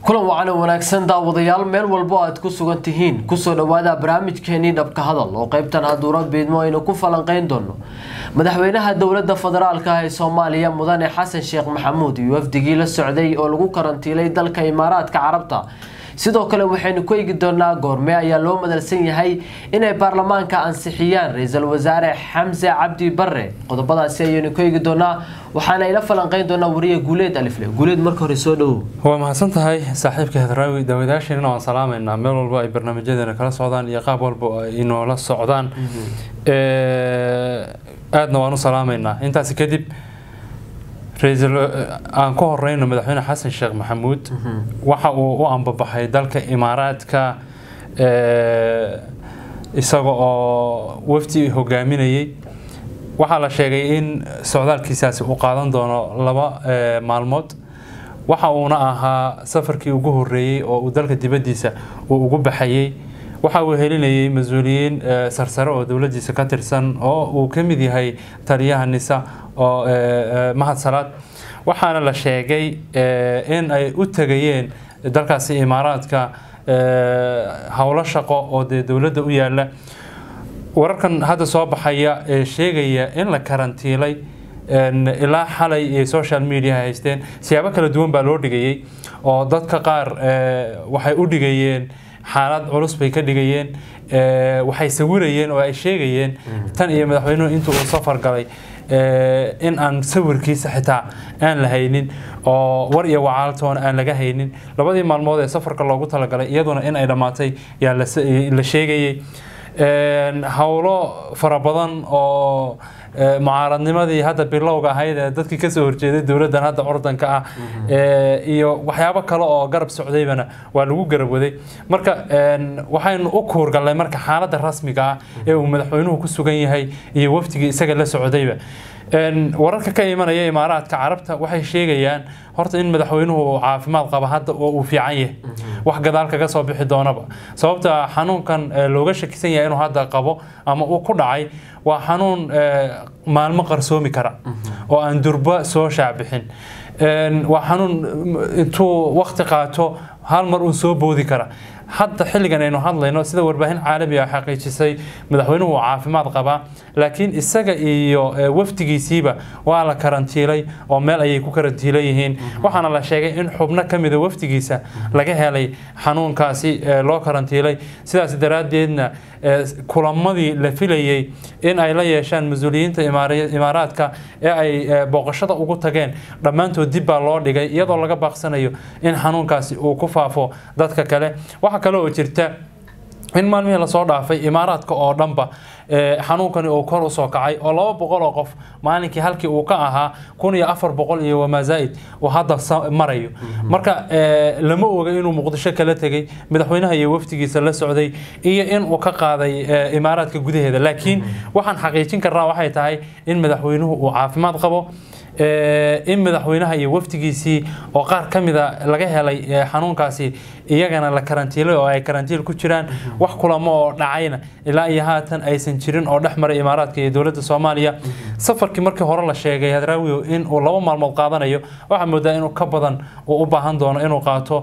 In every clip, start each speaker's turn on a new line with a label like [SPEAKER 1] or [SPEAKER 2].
[SPEAKER 1] kulan wacan oo wanaagsan daawadayaal meel walbo aad ku sugan tihiin kusoo dhawaada barnaamijkeenii dhabka hadal oo qeybtan haduura biidmo aynu ku falanqeyn doono madaxweynaha dowlada federaalk ee soomaaliya mudane xasan sheekh maxamuud iyo wafdigii la socday oo lagu karantiilay dalka imaaraadka carabta sidoo kale waxaynu ku eegi doonaa goorme ayaa loo madalsan yahay inay baarlamaanka ansixiyaan ra-iisul wasaare xamse cabdi bare qodobadaasi ayaynu ku eegi doonaa waxaana ila falanqeyn doonaa wariye guuleed alifle guuleed marka hore soo dhowow
[SPEAKER 2] waa mahadsan tahay saaxiibka hadraawi daawadayaasheenna waan salaamaynaa meel walba ay barnaamijyadeena kala socdaan iyo qaab walba ay inoola socdaan aadna waan u salaamaynaa intaasi kadib ra-iisul aan ku horeyno madaxweyne xasan sheekh maxamuud waxa uu u ambabaxay dalka imaaraadka isaga oo wafdi hogaaminayay waxaa la sheegay in socdaalkiisaasi uu qaadan doono laba maalmood waxa uuna ahaa safarkii ugu horeeyey oo uu dalka dibaddiisa uu ugu baxayey waxa uu helinayay mas-uuliyiin sarsare oo dowladdiisa ka tirsan oo uu ka mid yahay taliyaha nisa oo mahad salaad waxaana la sheegay in ay u tegayeen dalkaasi imaaraadka howlo shaqo oo dee dowladda u yaala wararkan hadda soo baxaya ee sheegaya in la karantiilay ilaa xalay ee social media haysteen siyaabo kala duwan baa loo dhigayay oo dadka qaar waxay u dhigayeen xaalad culus bay ka dhigayeen waxay sawirayeen oo ay sheegayeen tan iyo madaxweynuhu intuu uu safar galay in aan sawirkiisa xitaa aan la haynin oo war iyo wacaaltoona aan laga haynin labadii maalmood ee safarka loogu talagalay iyaduna in ay dhammaatay yaa la sheegayay howlo fara badan oo mucaaradnimadii hadda bilowga ahayd ee dadkii kasoo horjeeday dowladdan hadda ordanka ah iyo waxyaabo kale oo garab socdaybana waa lagu garab waday marka waxaynu u kuurgallay marka xaaladda rasmiga ah ee uu madaxweynuhu ku sugan yahay iyo wafdigii isaga la socdayba wararka ka imanaya imaaraadka carabta waxay sheegayaan horta in madaxweynuhu uu caafimaad qaba hadda oo uu fiican yahay wax gadaal kaga soo bixi doonaba sababta xanuunkan looga shakisan yahay inuu hadda qabo ama uu ku dhacay waa xanuun maalmo qarsoomi kara oo aan durba soo shaacbixin waa xanuun intuu wakti qaato hal mar uun soo boodi kara hadda xilligan aynu hadlayno sida warbaahin caalami ah xaqiijisay madaxweynuhu uu caafimaad qabaa laakiin isaga iyo wafdigiisiiba waa la karantiilay oo meel ayay ku karantiilan yihiin waxaana la sheegay in xubno ka mida wafdigiisa laga helay xanuunkaasi loo karantiilay sidaas daraaddeedna kulamadii la filayey in ay la yeeshaan mas-uuliyiinta imaaraadka ee ay booqashada ugu tageen dhammaantood dib baa loo dhigay iyadoo laga baaqsanayo in xanuunkaasi uu ku faafo dadka kale waxaa kale oo jirta in maalmihii lasoo dhaafay imaaraadka oo dhanba xanuunkani uu kor usoo kacay oo laba boqol oo qof maalinkii halkii uu ka ahaa kun iyo afar boqol iyo wamazaaid uu hadda marayo marka lama oga inuu muqdisho kala tegay madaxweynaha iyo wafdigiisa la socday iyo in uu ka qaaday imaaraadka gudaheeda laakiin waxaan xaqiijin karnaa waxay tahay in madaxweynuhu uu caafimaad qabo in madaxweynaha iyo wafdigiisii oo qaar ka mida laga helay xanuunkaasi iyagana la karantiilay oo ay karantiil ku jiraan wax kulamo oo dhacayna ilaa iyo haatan aysan jirin oo dhex maray imaaraadka iyo dowladda soomaaliya safarkii markii hore la sheegay hadraawiyo in uu laba maalmood qaadanayo waxaa moodaa inuu ka badan uu u baahan doono inuu qaato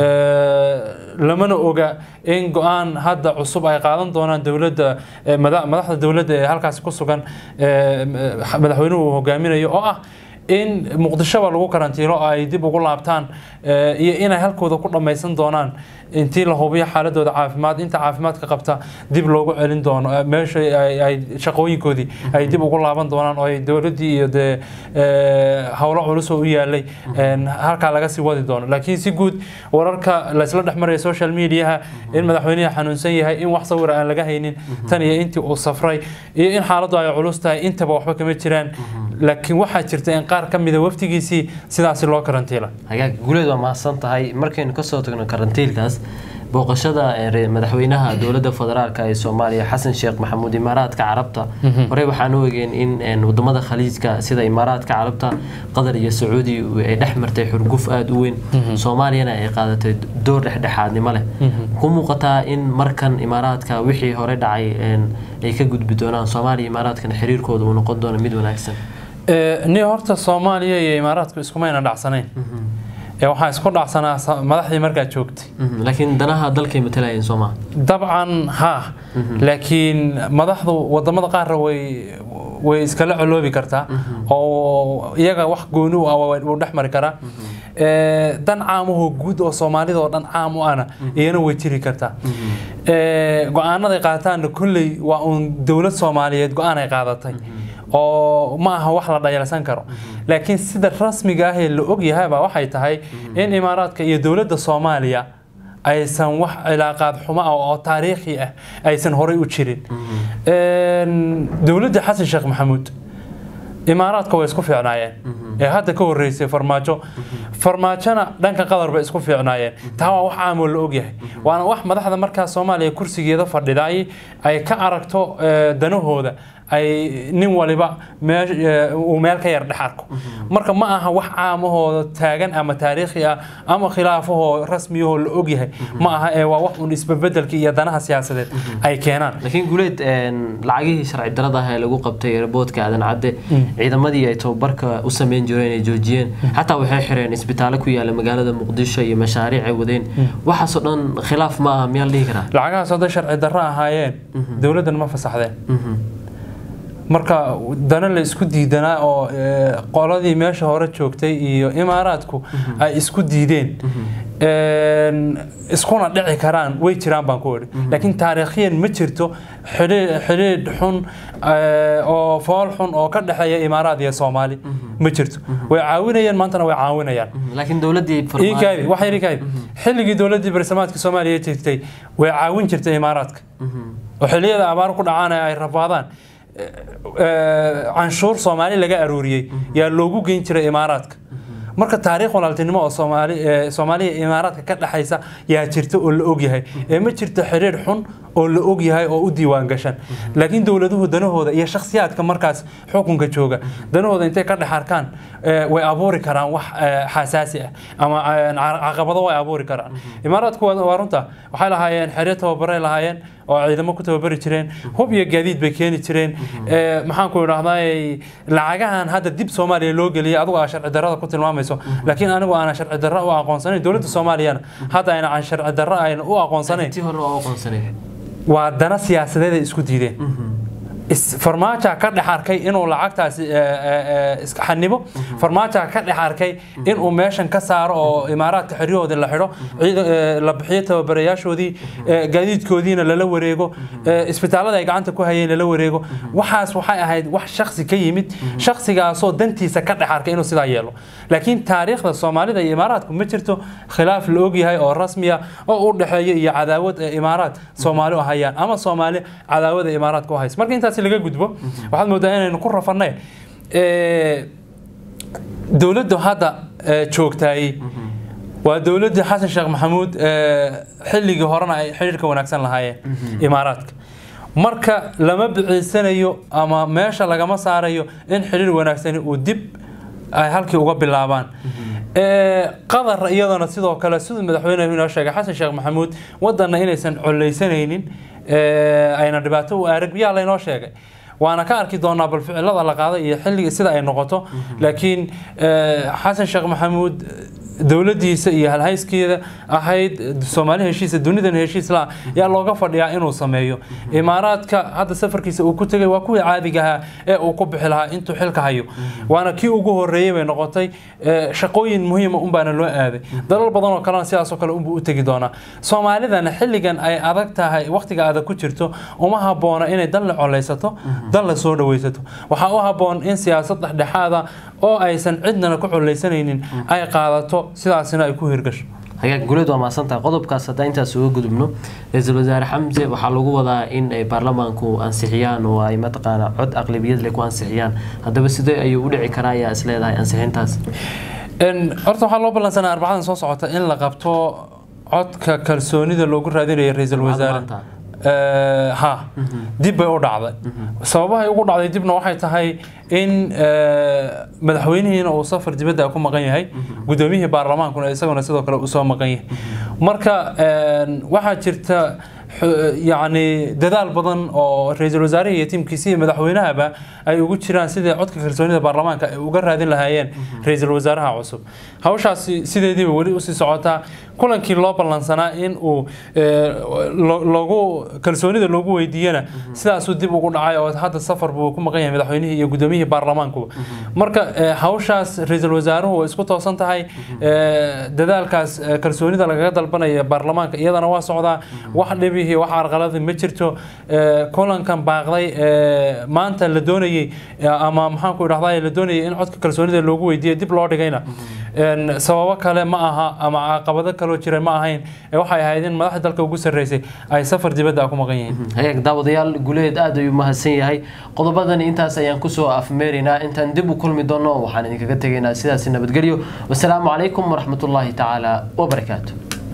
[SPEAKER 2] lamana oga in go-aan hadda cusub ay qaadan doonaan dowladda madaxda dowladda ee halkaasi ku sugan madaxweynuhu uu hogaaminayo oo ah in muqdishoba lagu karantiilo oo ay dib ugu laabtaan iyo inay halkooda ku dhammaysan doonaan intii la hubiyo xaaladooda caafimaad inta caafimaadka qabta dib loogu celin doono meesha ay shaqooyinkoodii ay dib ugu laaban doonaan oo ay dowladdii iyo dee howlo culus oo u yaalay halkaa laga sii wadi doono laakiin si guud wararka laysla dhex maraya social mediaha in madaxweynaha xanuunsan yahay in wax sawira aan laga haynin tan iyo intii uu safray iyo in xaaladdu ay culus tahay intaba waxba kama jiraan laakiin waxaa jirta in qaar ka mida wafdigiisii sidaasi loo karantiila
[SPEAKER 1] hagaag guuleed waa mahadsan tahay markaynu kasoo tagno karantiilkaas booqashada madaxweynaha dowladda federaalk ee soomaaliya xasan sheekh maxamuud imaaraadka carabta horey waxaan u egeen in wadamada khaliijka sida imaaraadka carabta qatar iyo sacuudi ay dhex martay xurguf aada u weyn soomaaliyana ay qaadatay door dhexdhexaadnimo leh ku muuqataa in markan imaaraadka wixii hore dhacay ay ka gudbi doonaan soomaaliya imaaraadkana xiriirkooda uu noqon doono mid wanaagsan
[SPEAKER 2] ni horta soomaaliya iyo imaaraadku iskumayna dhacsanayn ee waxaa isku dhacsanaa sa- madaxdii markaa joogtay
[SPEAKER 1] Mhm, laakiin danaha dalkay matalayeen soo maha
[SPEAKER 2] dabcan ha laakiin madaxdu wadamada qaarna way way iskala coloobi kartaa oo iyaga wax gooni u ah waa- wuu dhex mari karaa Ee, dan caamahoo guud oo soomaalida oo dhan caam u ana iyana way jiri kartaa Ee, go-aanaday qaataanna kolley waa uun dowlad soomaaliyeed go-aan ay qaadatay oo ma aha wax la dhayalsan karo laakiin sida rasmiga ah ee la ogyahay baa waxay tahay in imaaraadka iyo dowladda soomaaliya aysan wax cilaaqaad xumo ah oo taariikhi ah aysan horay u jirin Een, dowladda xasan sheekh maxamuud imaaraadka way isku fiicnaayeen ee hadda ka horeysay farmaajo farmaajona dhanka qatar bay isku fiicnaayeen taa waa wax caamoo la ogyahay waana wax madaxda markaa soomaaliya kursigeeda fadhidaay ay ka aragto eh, danahooda ay nin waliba meesh- eh, uu meel ka yar dhex arko marka ma aha wax caamahooda taagan ama taariikhi ah ama khilaafahoo rasmiyahoo la ogyahay ma aha ee waa wax un isbebedelka iyo danaha siyaasadeed ay keenaan
[SPEAKER 1] laakiin guuleed een, lacagihii sharci darada ah ee lagu qabtay airboodka aadan cadde ciidamadii ay tababarka u sameyn jireen ay joojiyeen xataa waxay xireen isbitaallo ku yaala magaalada muqdisho iyo mashaariic ay wadeen waxaasoo dhan khilaaf ma aha miyaa la dhihi karaa
[SPEAKER 2] lacagahaas hadday sharci darro ahaayeen dowladdan ma fasaxdeen
[SPEAKER 1] Mhm.
[SPEAKER 2] marka dana la isku diidanaa oo eh, qoladii meesha hore joogtay iyo imaaraadku ay isku diideen Een, iskuna dhici karaan way jiraan baan ku idhi laakiin taariikhiyan ma jirto xidhi- xidhiidh xun eh, oo fool xun oo ka dhexeeya imaaraad iyo soomaali ma jirto way caawinayaan maantana way caawinayaan
[SPEAKER 1] Mhm. laakiin dowladdii
[SPEAKER 2] ii kaabi wax yar ii kaabi xilligii dowladdii barsamaadka soomaaliya jirtay way caawin jirtay imaaraadka oo xilliyada abaar ku dhacaan ee ay rafaadaan eh, eh, canshuur soomaali laga arooriyey yaa loogu geyn jiray imaaraadka marka taariikh walaaltinimo oo soomaali eh, soomaaliya iyo imaaraadka ka dhexaysa yaa jirta oo la ogyahay ee ma jirto xidhiidh xun oo la ogyahay oo u diiwaan gashan laakiin dowladuhu danahooda iyo shakhsiyaadka markaas xukunka jooga danahooda intay ka dhex arkaan eh, way abuuri karaan wax eh, xasaasi ah ama eh, ca- caqabado way abuuri karaan imaaraadku waa waa runta waxay lahaayeen xeryo tababaray lahaayeen oo ciidamo ku tababari jireen hub iyo gaadiid bay keeni jireen Eh, maxaan ku idhahdaa lacagahan hadda dib soomaaliya loo geliyay adigu aa sharci darrada ku tilmaamayso laakiin anigu aanan sharci darro u aqoonsanayn dowladda soomaaliyana hadda ayna aan sharci darro ayna u aqoonsanayn
[SPEAKER 1] tii hore waa u aqoonsaneed
[SPEAKER 2] waa dana siyaasadeed ay isku diideen is- farmaajo ka dhex arkay inuu lacagtaasi eh, eh, eh, iska xanibo farmaajo ka dhex arkay inuu meeshan ka saaro oo imaaraadka xeryahoodii la xidho ciidan- eh, la bixiyo tababarayaashoodii eh, gaadiidkoodiina lala wareego eh, isbitaallada ay gacanta ku hayeen lala wareego waxaas waxay ahayd wax shaksi ka yimid shaksigaasoo dantiisa ka dhex arkay inuu sidaa yeelo laakiin taariikhda soomaalida iyo imaaraadku ma jirto khilaaf la ogyahay oo rasmiya oo u dhexeeya iyo cadaawad ee imaaraad soomaali u hayaan ama soomaali cadaawada imaaraadka u haysa marka intaasi laga gudbo waxaad moodaa inaynu ku rafanay dowladdu hadda eh, joogtaay waa dowladdii xasan sheekh maxamuud eh, xilligii horena ay xidhiirka wanaagsan lahaayeen imaaraadka marka lama biciisanayo ama meesha lagama saarayo in xidhiir wanaagsani uu dib ay halkii uga bilaabaan Eh, qatar iyadana sidoo kale siduu madaxweynuhu inoo sheegay xasan sheekh maxamuud wadanna inaysan collaysanaynin eh, ayna dhibaato u arag biyaa laynoo sheegay waana ka arki doonaa bal ficilada la qaaday iyo xilliga sida ay noqoto laakiin eh, xasan sheekh maxamuud dowladdiisa iyo halhayskeeda ahayd soomaali heshiisa dunidan heshiis la yaa looga fadhiyaa inuu sameeyo imaaraadka hadda safarkiisa uu ku tegay waa kuwii caadiga ahaa ee uu ku bixi lahaa intuu xilka hayo waana kii ugu horeeyey bay noqotay eh, shaqooyin muhiima unbaana loo aaday dalal badan oo kalena sidaasoo kale unbuu u tegi doonaa soomaalidana xilligan ay adag tahay waqtiga adag ku jirto uma haboona inay dan la colaysato dan la soo dhawaysato waxaa u haboon in siyaasad dhexdhexaada oo aysan cidnana ku colaysanaynin ay qaadato sidaasina ay ku hirgasho
[SPEAKER 1] hagaag guleed waa mahadsantahay qodobkaas haddaan intaas uga gudubno ra-iisul wasaare xamse waxaa lagu wadaa in ay baarlamaanku ansixiyaan oo ay mataqaana cod aqlabiyad leh ku ansixiyaan haddaba sidee ayuu u dhici karaa ayaa is leedahay ansixintaas
[SPEAKER 2] En, horta waxaa loo ballansanaa arbacadan soo socota in la qabto codka kalsoonida loogu raadinayo ra-iisul wasaare
[SPEAKER 1] maanta.
[SPEAKER 2] Eh, ha dib bay u dhacday sababahay ugu dhacday dibna waxay tahay in eh, madaxweynihiina uu safar dibadda ku maqan yahay gudoomiyihii baarlamaankuna isaguna sidoo kale usoo maqan yahay marka en, waxaa jirta yacni dadaal badan oo ra-iisul wasaaraha iyo tiimkiisa iyo madaxweynahaba ay ugu jiraan sidii codka kalsoonida baarlamaanka ay uga raadin lahaayeen ra-iisul wasaaraha cusub hawshaasi sideediiba weli usii socotaa kulankii loo ballansanaa in uu loogu kalsoonida loogu weydiiyana sidaasuu dib ugu dhacay oo hadda safar buu ku maqan yahay madaxweynihii iyo gudoomiyihii baarlamaanku marka hawshaas ra-iisul wasaaruhu way isku toosan tahay dadaalkaas kalsoonida lagaga dalbanaya baarlamaanka iyadana waa socdaa wax dhibihii wax arqaladi ma jirto kulankan baaqday maanta la doonayey ama maxaanku idhahdaa la doonayay in codka kalsoonida loogu weydiiyo dib loo dhigayna sababo kale ma aha ama caqabado kaloo jira ma ahayn waxay ahayd in madaxda dalka ugu sarreysay ay safar dibadda ku maqan yihiin
[SPEAKER 1] hayaag daawadayaal guleed aad ayuu mahadsan yahay qodobadan intaas ayaan kusoo afmeeraynaa intaan dib u kulmi doono waxaan idinkaga tegaynaa sidaasi nabadgelyo wasalaamu calaykum waraxmatullaahi tacaala wabarakaatu